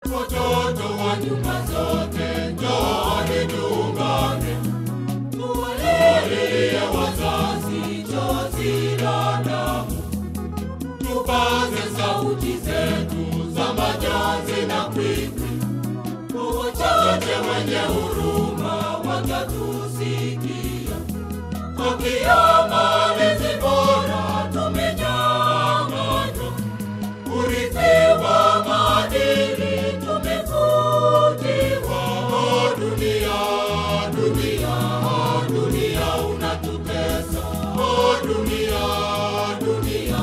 Watoto wa nyumba zote, njooni tuungane, tuwalilie wazazi chozi la damu, tupaze sauti zetu za majonzi na kwikwi, wachache wenye huruma watatusikia. Haki ya malezi bora tumenyang'anywa, urithi wa maadili tumefutiwa. Oh, dunia, dunia, dunia unatutesa. Oh, dunia, dunia,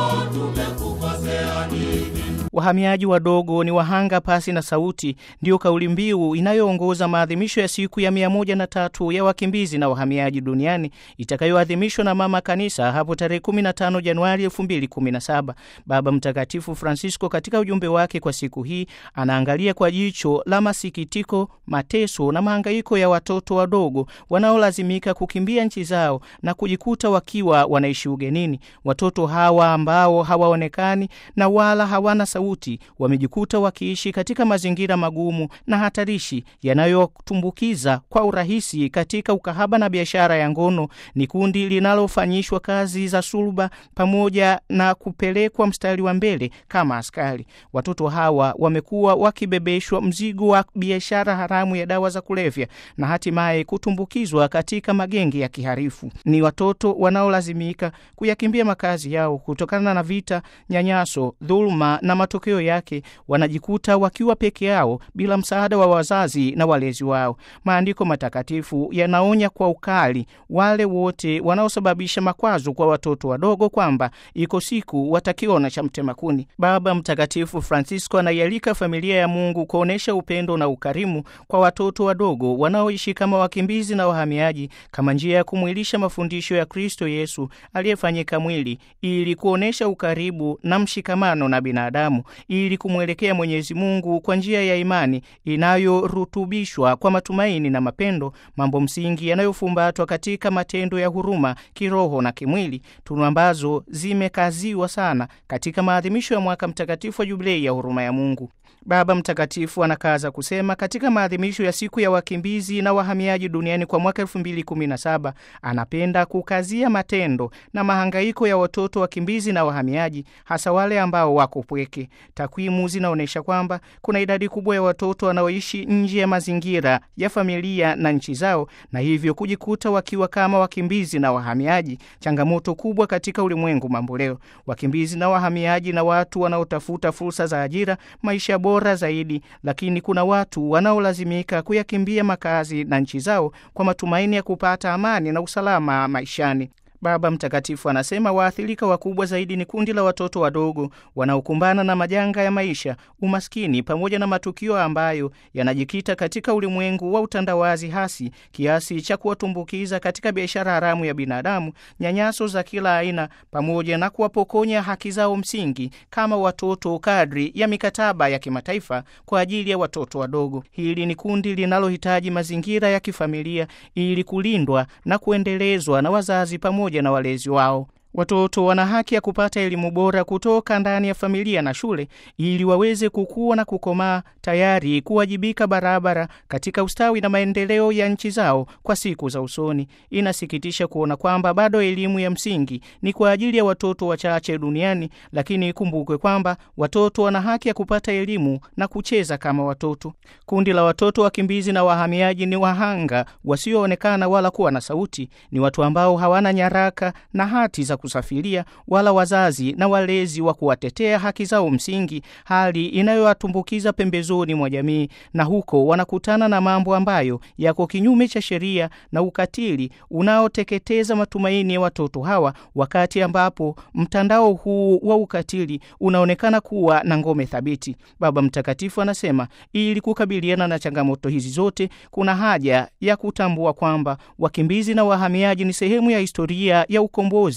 tumekukosea nini? Wahamiaji wadogo ni wahanga pasi na sauti, ndiyo kauli mbiu inayoongoza maadhimisho ya siku ya mia moja na tatu ya wakimbizi na wahamiaji duniani itakayoadhimishwa na Mama Kanisa hapo tarehe 15 Januari 2017. Baba Mtakatifu Francisco katika ujumbe wake kwa siku hii anaangalia kwa jicho la masikitiko, mateso na mahangaiko ya watoto wadogo wanaolazimika kukimbia nchi zao na kujikuta wakiwa wanaishi ugenini. Watoto hawa ambao hawaonekani na wala hawana sauti wamejikuta wakiishi katika mazingira magumu na hatarishi yanayotumbukiza kwa urahisi katika ukahaba na biashara ya ngono. Ni kundi linalofanyishwa kazi za suluba pamoja na kupelekwa mstari wa mbele kama askari. Watoto hawa wamekuwa wakibebeshwa mzigo wa biashara haramu ya dawa za kulevya na hatimaye kutumbukizwa katika magenge ya kiharifu. Ni watoto wanaolazimika kuyakimbia makazi yao kutokana na vita, nyanyaso, dhuluma na matokeo yake wanajikuta wakiwa peke yao bila msaada wa wazazi na walezi wao. Maandiko matakatifu yanaonya kwa ukali wale wote wanaosababisha makwazo kwa watoto wadogo kwamba iko siku watakiona cha mtema kuni. Baba Mtakatifu Francisco anaialika familia ya Mungu kuonyesha upendo na ukarimu kwa watoto wadogo wanaoishi kama wakimbizi na wahamiaji kama njia ya kumwilisha mafundisho ya Kristo Yesu aliyefanyika mwili ili kuonyesha ukaribu na mshikamano na binadamu ili kumwelekea Mwenyezi Mungu kwa njia ya imani inayorutubishwa kwa matumaini na mapendo, mambo msingi yanayofumbatwa katika matendo ya huruma kiroho na kimwili, tunu ambazo zimekaziwa sana katika maadhimisho ya mwaka mtakatifu wa Jubilei ya huruma ya Mungu. Baba Mtakatifu anakaza kusema katika maadhimisho ya siku ya wakimbizi na wahamiaji duniani kwa mwaka 2017 anapenda kukazia matendo na mahangaiko ya watoto wakimbizi na wahamiaji, hasa wale ambao wako pweke. Takwimu zinaonyesha kwamba kuna idadi kubwa ya watoto wanaoishi nje ya mazingira ya familia na nchi zao, na hivyo kujikuta wakiwa kama wakimbizi na wahamiaji, changamoto kubwa katika ulimwengu mambo leo. Wakimbizi na wahamiaji na watu wanaotafuta fursa za ajira, maisha bora zaidi, lakini kuna watu wanaolazimika kuyakimbia makazi na nchi zao kwa matumaini ya kupata amani na usalama maishani. Baba Mtakatifu anasema waathirika wakubwa zaidi ni kundi la watoto wadogo wanaokumbana na majanga ya maisha, umaskini, pamoja na matukio ambayo yanajikita katika ulimwengu wa utandawazi hasi kiasi cha kuwatumbukiza katika biashara haramu ya binadamu, nyanyaso za kila aina, pamoja na kuwapokonya haki zao msingi kama watoto kadri ya mikataba ya kimataifa kwa ajili ya watoto wadogo. Hili ni kundi linalohitaji mazingira ya kifamilia ili kulindwa na kuendelezwa na wazazi pamoja na walezi wao. Watoto wana haki ya kupata elimu bora kutoka ndani ya familia na shule ili waweze kukua na kukomaa tayari kuwajibika barabara katika ustawi na maendeleo ya nchi zao kwa siku za usoni. Inasikitisha kuona kwamba bado elimu ya msingi ni kwa ajili ya watoto wachache duniani, lakini ikumbukwe kwamba watoto wana haki ya kupata elimu na kucheza kama watoto. Kundi la watoto wakimbizi na wahamiaji ni wahanga wasioonekana wala kuwa na sauti. Ni watu ambao hawana nyaraka na hati za kusafiria wala wazazi na walezi wa kuwatetea haki zao msingi, hali inayowatumbukiza pembezoni mwa jamii, na huko wanakutana na mambo ambayo yako kinyume cha sheria na ukatili unaoteketeza matumaini ya watoto hawa, wakati ambapo mtandao huu wa ukatili unaonekana kuwa na ngome thabiti. Baba Mtakatifu anasema ili kukabiliana na changamoto hizi zote, kuna haja ya kutambua kwamba wakimbizi na wahamiaji ni sehemu ya historia ya ukombozi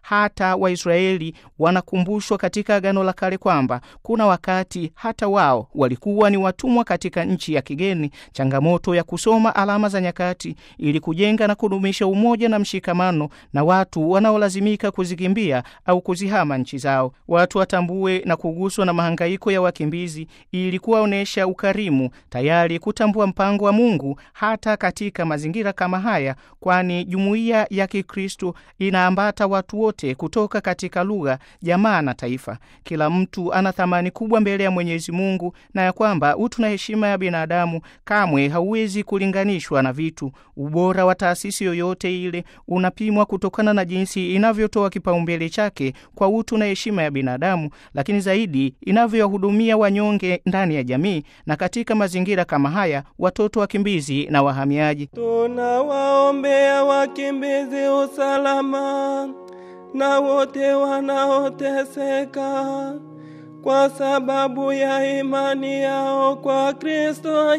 hata Waisraeli wanakumbushwa katika Agano la Kale kwamba kuna wakati hata wao walikuwa ni watumwa katika nchi ya kigeni. Changamoto ya kusoma alama za nyakati ili kujenga na kudumisha umoja na mshikamano na watu wanaolazimika kuzikimbia au kuzihama nchi zao. Watu watambue na kuguswa na mahangaiko ya wakimbizi ili kuwaonyesha ukarimu, tayari kutambua mpango wa Mungu hata katika mazingira kama haya, kwani jumuiya ya Kikristo inaambata watu wote kutoka katika lugha, jamaa na taifa. Kila mtu ana thamani kubwa mbele ya Mwenyezi Mungu na ya kwamba utu na heshima ya binadamu kamwe hauwezi kulinganishwa na vitu. Ubora wa taasisi yoyote ile unapimwa kutokana na jinsi inavyotoa kipaumbele chake kwa utu na heshima ya binadamu, lakini zaidi inavyowahudumia wanyonge ndani ya jamii na katika mazingira kama haya, watoto wakimbizi na wahamiaji. Tunawaombea wakimbizi usalama na wote wanaoteseka kwa sababu ya imani yao kwa Kristo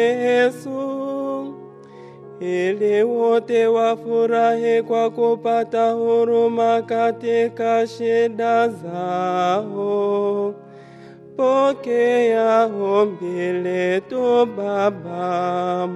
Yesu, ili wote wafurahi kwa kupata huruma katika shida zao. Pokea ombi letu Baba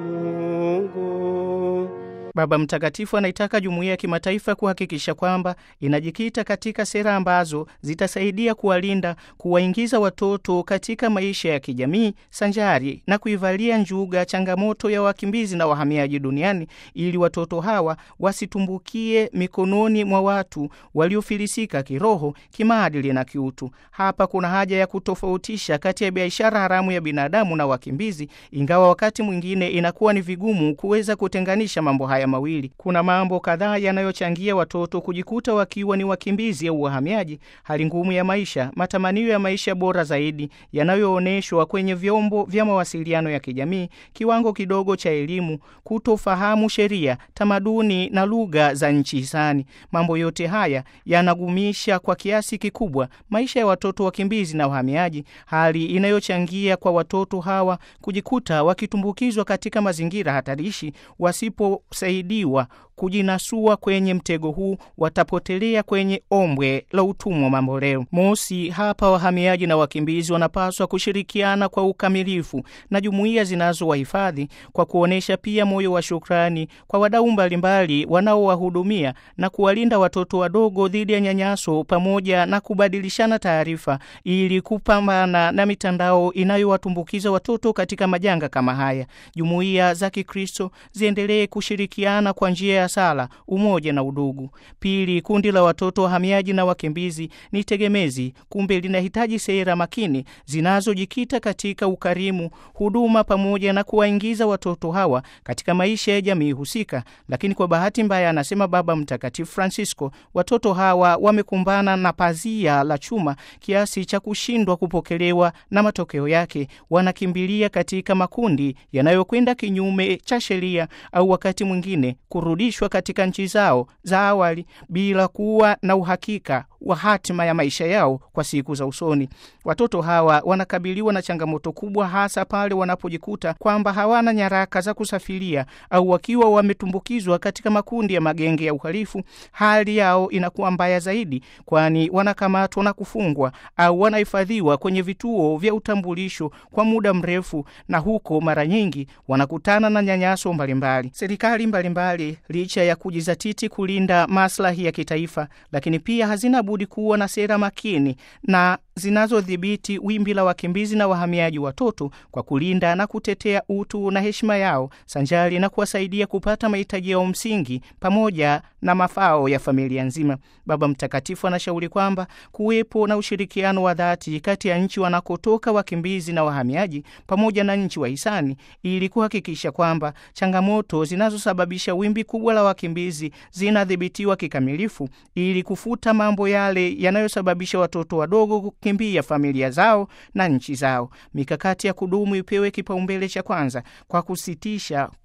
Mungu. Baba Mtakatifu anaitaka jumuiya ya kimataifa kuhakikisha kwamba inajikita katika sera ambazo zitasaidia kuwalinda, kuwaingiza watoto katika maisha ya kijamii sanjari na kuivalia njuga changamoto ya wakimbizi na wahamiaji duniani, ili watoto hawa wasitumbukie mikononi mwa watu waliofilisika kiroho, kimaadili na kiutu. Hapa kuna haja ya kutofautisha kati ya biashara haramu ya binadamu na wakimbizi, ingawa wakati mwingine inakuwa ni vigumu kuweza kutenganisha mambo haya mawili. Kuna mambo kadhaa yanayochangia watoto kujikuta wakiwa ni wakimbizi au wahamiaji: hali ngumu ya maisha, matamanio ya maisha bora zaidi yanayoonyeshwa kwenye vyombo vya mawasiliano ya kijamii, kiwango kidogo cha elimu, kutofahamu sheria, tamaduni na lugha za nchi hisani. Mambo yote haya yanagumisha kwa kiasi kikubwa maisha ya watoto wakimbizi na wahamiaji, hali inayochangia kwa watoto hawa kujikuta wakitumbukizwa katika mazingira hatarishi wasipo saidiwa kujinasua kwenye mtego huu, watapotelea kwenye ombwe la utumwa mamboleo. Mosi, hapa wahamiaji na wakimbizi wanapaswa kushirikiana kwa ukamilifu na jumuiya zinazowahifadhi kwa kuonyesha pia moyo wa shukrani kwa wadau mbalimbali wanaowahudumia na kuwalinda watoto wadogo dhidi ya nyanyaso, pamoja na kubadilishana taarifa ili kupambana na mitandao inayowatumbukiza watoto katika majanga kama haya. Jumuiya za Kikristo ziendelee kushirikiana kwa njia ya sala, umoja na udugu. Pili, kundi la watoto wahamiaji na wakimbizi ni tegemezi, kumbe linahitaji sera makini zinazojikita katika ukarimu, huduma pamoja na kuwaingiza watoto hawa katika maisha ya jamii husika. Lakini kwa bahati mbaya, anasema Baba Mtakatifu Francisco, watoto hawa wamekumbana na pazia la chuma kiasi cha kushindwa kupokelewa, na matokeo yake wanakimbilia katika makundi yanayokwenda kinyume cha sheria au wakati mwingine kurudishwa katika nchi zao za awali bila kuwa na uhakika wa hatima ya maisha yao kwa siku za usoni. Watoto hawa wanakabiliwa na changamoto kubwa, hasa pale wanapojikuta kwamba hawana nyaraka za kusafiria au wakiwa wametumbukizwa katika makundi ya magenge ya uhalifu. Hali yao inakuwa mbaya zaidi, kwani wanakamatwa na kufungwa au wanahifadhiwa kwenye vituo vya utambulisho kwa muda mrefu, na huko mara nyingi wanakutana na nyanyaso mbalimbali. Serikali mbalimbali licha ya kujizatiti kulinda maslahi ya kitaifa, lakini pia hazina budi kuwa na sera makini na zinazodhibiti wimbi la wakimbizi na wahamiaji watoto kwa kulinda na kutetea utu na heshima yao sanjari na kuwasaidia kupata mahitaji yao msingi pamoja na mafao ya familia nzima. Baba Mtakatifu anashauri kwamba kuwepo na ushirikiano wa dhati kati ya nchi wanakotoka wakimbizi na wahamiaji pamoja na nchi wahisani ili kuhakikisha kwamba changamoto zinazosababisha wimbi kubwa la wakimbizi zinadhibitiwa kikamilifu ili kufuta mambo yale yanayosababisha watoto wadogo kukimbia familia zao na nchi zao. Mikakati ya kudumu ipewe kipaumbele cha kwanza kwa kusitisha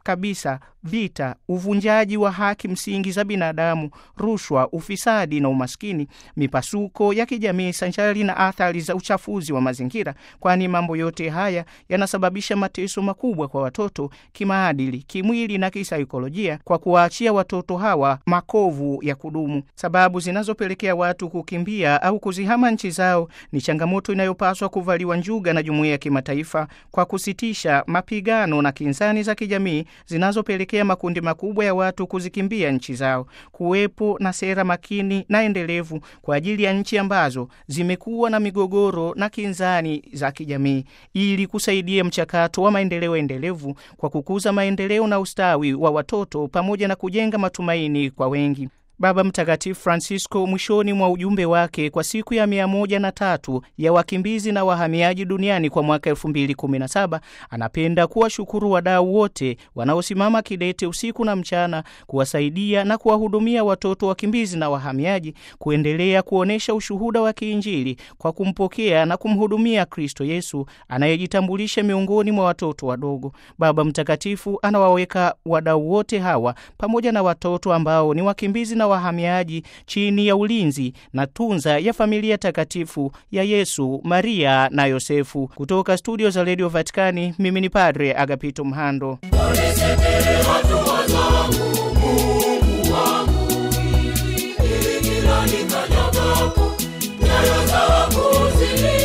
kabisa vita, uvunjaji wa haki msingi za binadamu, rushwa, ufisadi na umaskini, mipasuko ya kijamii sanjari na athari za uchafuzi wa mazingira, kwani mambo yote haya yanasababisha mateso makubwa kwa watoto kimaadili, kimwili na kisaikolojia, kwa kuwaachia watoto hawa makovu ya kudumu. Sababu zinazopelekea watu kukimbia au kuzihama nchi zao ni changamoto inayopaswa kuvaliwa njuga na jumuiya ya kimataifa kwa kusitisha mapigano na kinzani za kijamii zinazopelekea makundi makubwa ya watu kuzikimbia nchi zao, kuwepo na sera makini na endelevu kwa ajili ya nchi ambazo zimekuwa na migogoro na kinzani za kijamii, ili kusaidia mchakato wa maendeleo endelevu kwa kukuza maendeleo na ustawi wa watoto pamoja na kujenga matumaini kwa wengi. Baba Mtakatifu Francisco mwishoni mwa ujumbe wake kwa siku ya mia moja na tatu ya wakimbizi na wahamiaji duniani kwa mwaka elfu mbili kumi na saba anapenda kuwashukuru wadau wote wanaosimama kidete usiku na mchana kuwasaidia na kuwahudumia watoto wakimbizi na wahamiaji kuendelea kuonyesha ushuhuda wa kiinjili kwa kumpokea na kumhudumia Kristo Yesu anayejitambulisha miongoni mwa watoto wadogo. Baba Mtakatifu anawaweka wadau wote hawa pamoja na watoto ambao ni wakimbizi na wahamiaji chini ya ulinzi na tunza ya familia takatifu ya Yesu, Maria na Yosefu. Kutoka studio za Radio Vatikani, mimi ni Padre Agapito Mhando. Unisekere hatua zangu, Mungu wangu, ili kila nikanyagapo, nyayo zangu zili